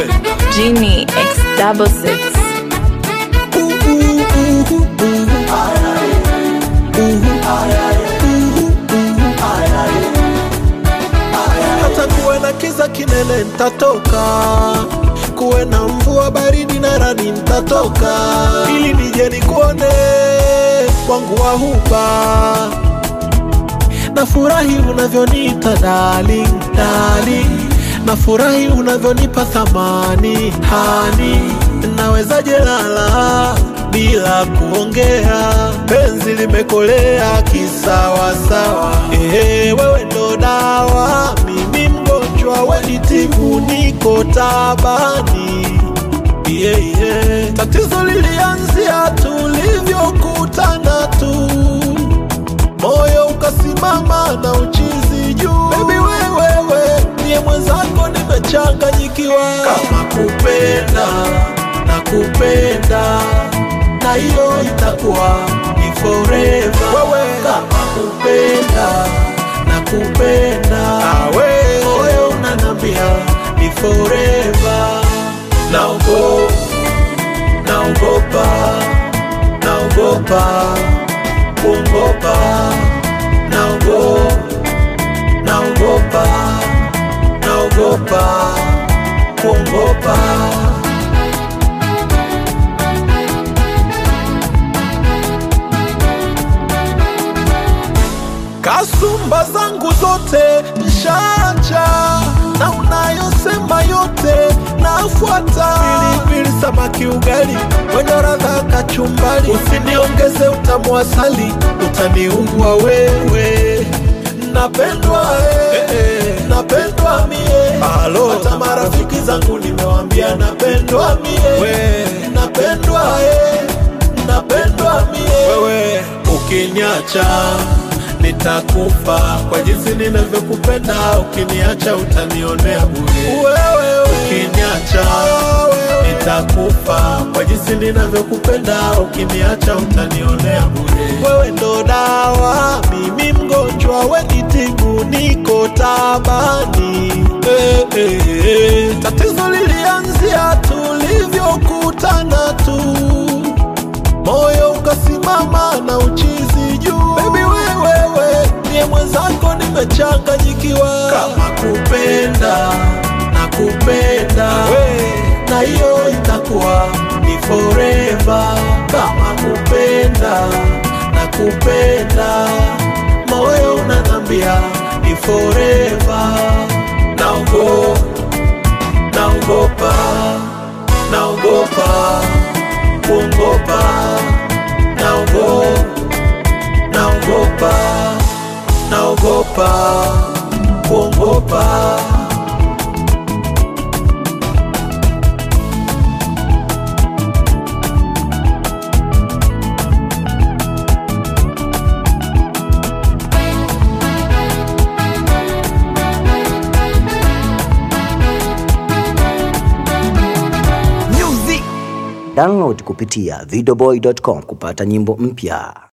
nakupenda Genie X double six. hata kuwe na kiza kinene ntatoka kuwe na mvua baridi na radi ntatoka ili nije nikuone wangu wa huba nafurahi unavyoniita darling, darling. nafurahi unavyonipa thamani hani nawezaje lala bila kuongea penzi limekolea kisawasawa ehe wewe ndo dawa mimi mgonjwa wenitibu niko tabani yeah, yeah. tatizo lilianzia tulivyokutana tu moyo ukasimama na uchizi juu bebi wewewe niye mwenzako nimechanganyikiwa kama kupenda na kupenda na hiyo itakuwa ni forever wewe kama kupenda na kupenda awe moyo unanambia ni forever naogo naogopa naogopa kuogopa naogo naogopa naogopa kuogopa kasumba zangu zote nshacha na unayosema yote nafuata pilipili samaki ugali wenye radha kachumbali usiniongeze utamu asali utaniua wewe napendwa eh, eh, napendwa mie Alo, hata marafiki zangu nimewambia napendwa mie napendwa eh, napendwa mie wewe ukiniacha nitakufa kwa jinsi ninavyokupenda ukiniacha utanionea bure wewe ukiniacha nitakufa kwa jinsi ninavyokupenda ukiniacha utanionea bure wewe ndo dawa mimi mgonjwa wenitibu niko tabani eh, eh, eh. tatizo lilianzia tulivyokutana tu moyo ukasimama na uchizi juu bebi wewewe niye mwenzako nimechanganyikiwa kama kupenda na kupenda na hiyo itakuwa ni forever kama kupenda na kupenda moyo unanambia ni forever naogo naogopa naogopa kuogopa naogo naogopa naogopa kuogopa Download kupitia videoboy.com kupata nyimbo mpya.